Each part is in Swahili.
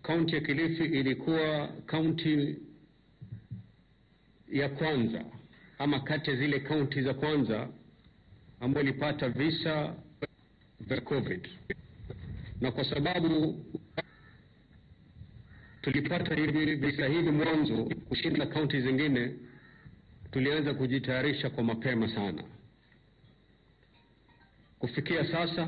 kaunti ya Kilifi ilikuwa kaunti ya kwanza ama kati ya zile kaunti za kwanza ambayo ilipata visa vya COVID, na kwa sababu tulipata hivi visa hivi mwanzo kushinda kaunti zingine, tulianza kujitayarisha kwa mapema sana. Kufikia sasa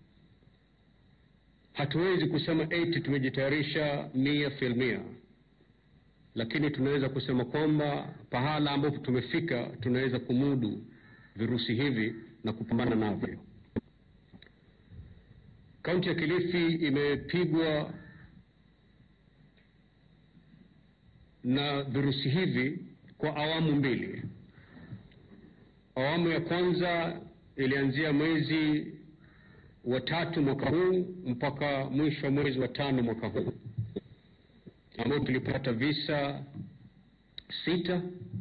hatuwezi kusema eti tumejitayarisha mia filmia, lakini tunaweza kusema kwamba pahala ambapo tumefika tunaweza kumudu virusi hivi na kupambana navyo. Kaunti ya Kilifi imepigwa na virusi hivi kwa awamu mbili. Awamu ya kwanza ilianzia mwezi wa tatu mwaka huu mpaka mwisho wa mwezi wa tano mwaka huu ambao tulipata visa sita,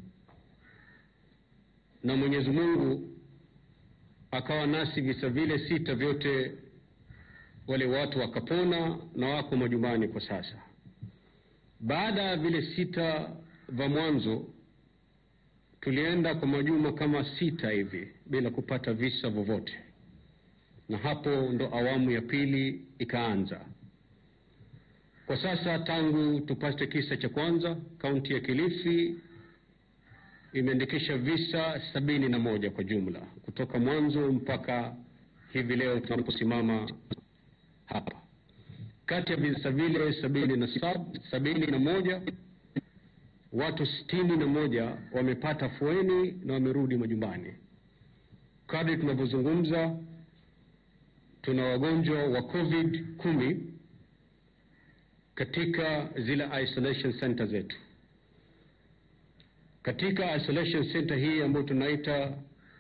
na Mwenyezi Mungu akawa nasi visa vile sita vyote, wale watu wakapona na wako majumbani kwa sasa. Baada ya vile sita vya mwanzo, tulienda kwa majuma kama sita hivi bila kupata visa vyovyote, na hapo ndo awamu ya pili ikaanza. Kwa sasa tangu tupate kisa cha kwanza, kaunti ya Kilifi imeandikisha visa sabini na moja kwa jumla kutoka mwanzo mpaka hivi leo tunaposimama hapa. Kati ya visa vile sabini na, sab, sabini na moja watu sitini na moja wamepata fueni na wamerudi majumbani. Kadri tunavyozungumza tuna wagonjwa wa COVID kumi katika zile isolation center zetu. Katika isolation center hii ambayo tunaita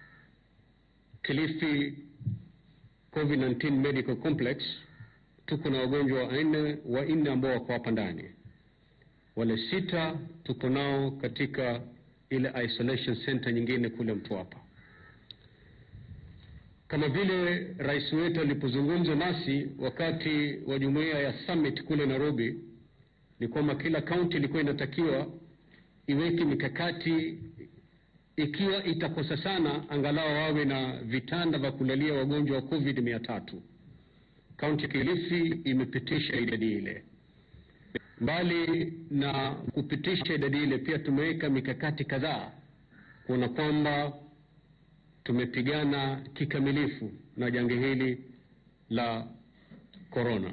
Kilifi COVID-19 Medical Complex tuko na wagonjwa wanne wanne ambao wako hapa ndani. Wale sita tuko nao katika ile isolation center nyingine kule Mtwapa. Kama vile rais wetu alipozungumza nasi wakati wa jumuiya ya summit kule Nairobi, ni kwamba kila kaunti ilikuwa inatakiwa iweke mikakati, ikiwa itakosa sana, angalau wawe na vitanda vya kulalia wagonjwa wa COVID mia tatu. Kaunti ya Kilifi imepitisha idadi ile. Mbali na kupitisha idadi ile, pia tumeweka mikakati kadhaa kuona kwamba tumepigana kikamilifu na janga hili la korona.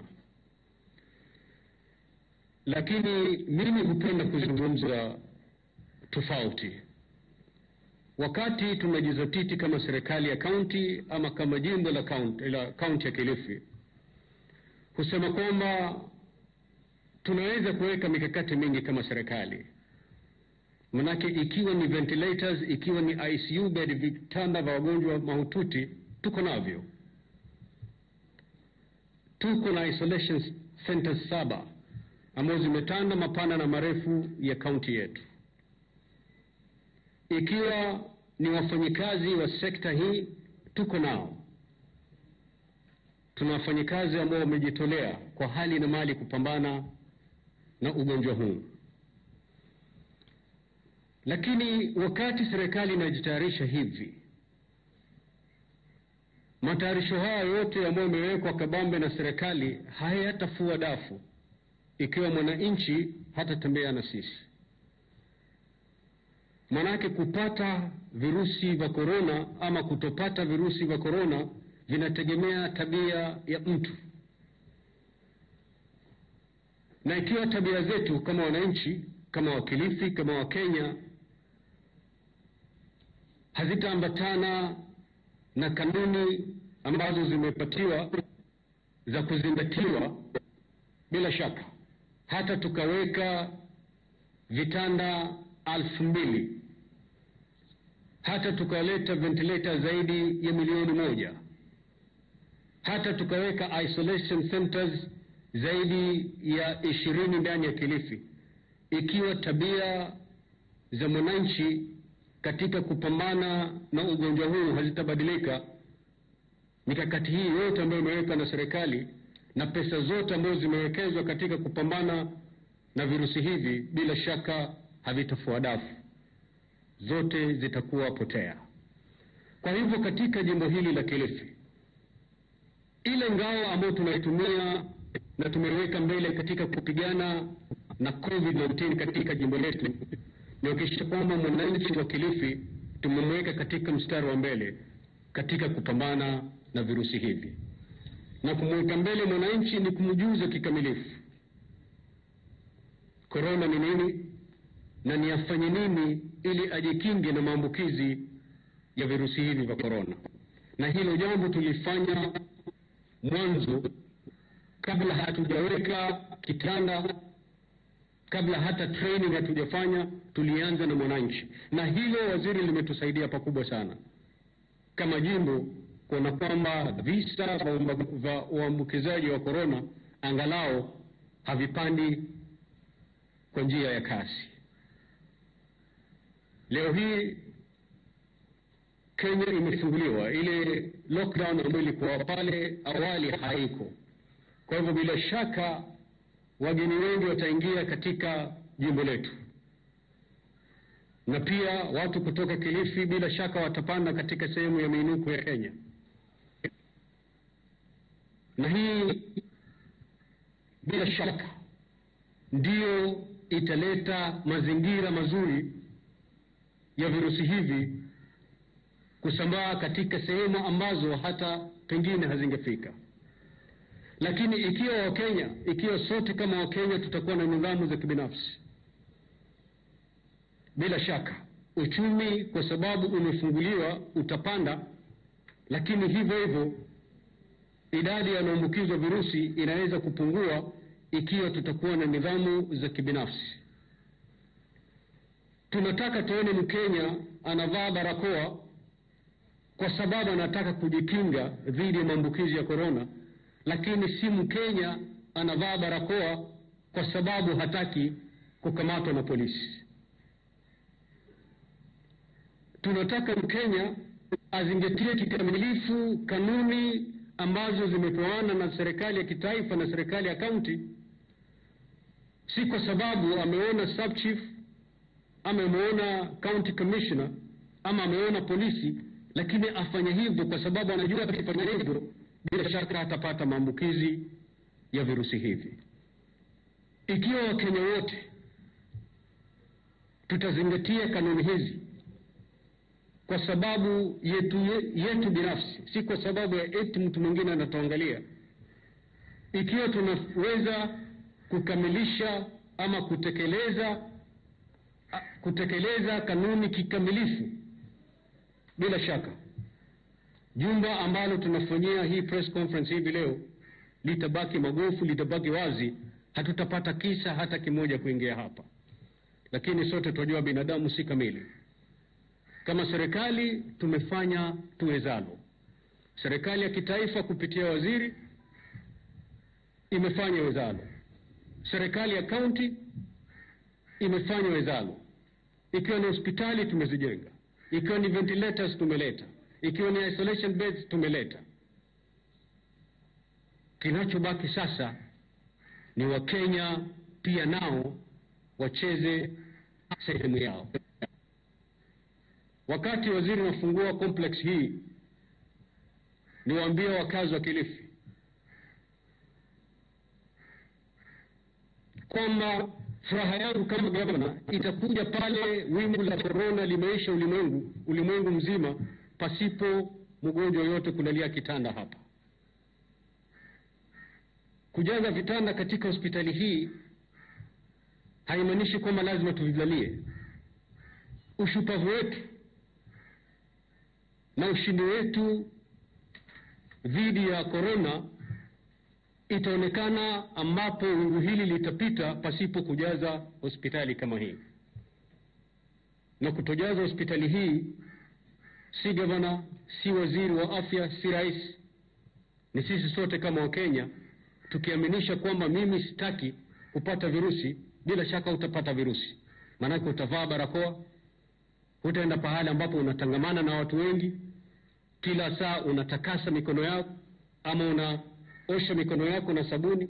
Lakini mimi hupenda kuzungumza tofauti. Wakati tunajizatiti kama serikali ya kaunti ama kama jimbo la kaunti la kaunti ya Kilifi husema kwamba tunaweza kuweka mikakati mingi kama serikali, manake ikiwa ni ventilators, ikiwa ni ICU bed, vitanda vya wagonjwa mahututi tuko navyo. Tuko na isolation centers saba ambazo zimetanda mapana na marefu ya kaunti yetu. Ikiwa ni wafanyikazi wa sekta hii tuko nao tuna wafanyikazi ambao wamejitolea kwa hali na mali kupambana na ugonjwa huu. Lakini wakati serikali inajitayarisha hivi, matayarisho haya yote ambayo yamewekwa kabambe na serikali hayatafua dafu ikiwa mwananchi hatatembea na sisi. Manake kupata virusi vya korona ama kutopata virusi vya korona vinategemea tabia ya mtu, na ikiwa tabia zetu kama wananchi, kama Wakilifi, kama Wakenya hazitaambatana na kanuni ambazo zimepatiwa za kuzingatiwa, bila shaka hata tukaweka vitanda alfu mbili hata tukaleta ventilator zaidi ya milioni moja hata tukaweka isolation centers zaidi ya ishirini ndani ya Kilifi, ikiwa tabia za mwananchi katika kupambana na ugonjwa huu hazitabadilika, mikakati hii yote ambayo imewekwa na serikali na pesa zote ambazo zimewekezwa katika kupambana na virusi hivi bila shaka havitafua dafu, zote zitakuwa potea. Kwa hivyo katika jimbo hili la Kilifi, ile ngao ambayo tunaitumia na tumeweka mbele katika kupigana na COVID-19 katika jimbo letu ni kuhakikisha kwamba mwananchi wa Kilifi tumemweka katika mstari wa mbele katika kupambana na virusi hivi, na kumweka mbele mwananchi ni kumjuza kikamilifu korona ni nini na ni afanye nini ili ajikinge na maambukizi ya virusi hivi vya korona. Na hilo jambo tulifanya mwanzo, kabla hatujaweka kitanda, kabla hata training hatujafanya, tulianza na mwananchi, na hilo waziri limetusaidia pakubwa sana kama jimbo kuona kwamba visa vya uambukizaji wa korona angalau havipandi kwa njia ya kasi. Leo hii Kenya imefunguliwa, ile lockdown ambayo ilikuwa pale awali haiko. Kwa hivyo bila shaka wageni wengi wataingia katika jimbo letu, na pia watu kutoka Kilifi bila shaka watapanda katika sehemu ya miinuko ya Kenya, na hii bila shaka ndiyo italeta mazingira mazuri ya virusi hivi kusambaa katika sehemu ambazo hata pengine hazingefika. Lakini ikiwa Wakenya, ikiwa sote kama Wakenya tutakuwa na nidhamu za kibinafsi, bila shaka uchumi, kwa sababu umefunguliwa, utapanda, lakini hivyo hivyo idadi ya wanaambukizwa virusi inaweza kupungua ikiwa tutakuwa na nidhamu za kibinafsi. Tunataka tuone Mkenya anavaa barakoa kwa sababu anataka kujikinga dhidi ya maambukizi ya korona, lakini si Mkenya anavaa barakoa kwa sababu hataki kukamatwa na polisi. Tunataka Mkenya azingatie kikamilifu kanuni ambazo zimepewana na serikali ya kitaifa na serikali ya kaunti, si kwa sababu ameona sub chief ama ameona county commissioner ama ameona polisi, lakini afanye hivyo kwa sababu anajua akifanya hivyo bila shaka atapata maambukizi ya virusi hivi. Ikiwa Wakenya wote tutazingatia kanuni hizi kwa sababu yetu, yetu binafsi, si kwa sababu ya eti mtu mwingine anatuangalia. Ikiwa tunaweza kukamilisha ama kutekeleza kutekeleza kanuni kikamilifu, bila shaka jumba ambalo tunafanyia hii press conference hivi leo litabaki magofu, litabaki wazi, hatutapata kisa hata kimoja kuingia hapa, lakini sote tunajua binadamu si kamili. Kama serikali tumefanya tuwezalo. Serikali ya kitaifa kupitia waziri imefanya wezalo. Serikali ya kaunti imefanya wezalo. Ikiwa ni hospitali tumezijenga, ikiwa ni ventilators tumeleta, ikiwa ni isolation beds tumeleta. Kinachobaki sasa ni Wakenya pia nao wacheze sehemu yao. Wakati waziri anafungua complex hii, niwaambie wakazi wa Kilifi kwamba furaha yangu kama gavana itakuja pale wimbi la korona limeisha ulimwengu ulimwengu mzima, pasipo mgonjwa yote kulalia kitanda hapa. Kujaza vitanda katika hospitali hii haimaanishi kwamba lazima tuvilalie. Ushupavu wetu na ushindi wetu dhidi ya korona itaonekana ambapo wingu hili litapita pasipo kujaza hospitali kama hii. Na kutojaza hospitali hii si gavana, si waziri wa afya, si rais, ni sisi sote kama Wakenya tukiaminisha kwamba mimi sitaki kupata virusi. Bila shaka utapata virusi, maanake utavaa barakoa, hutaenda pahali ambapo unatangamana na watu wengi, kila saa unatakasa mikono yako ama una osha mikono yako na sabuni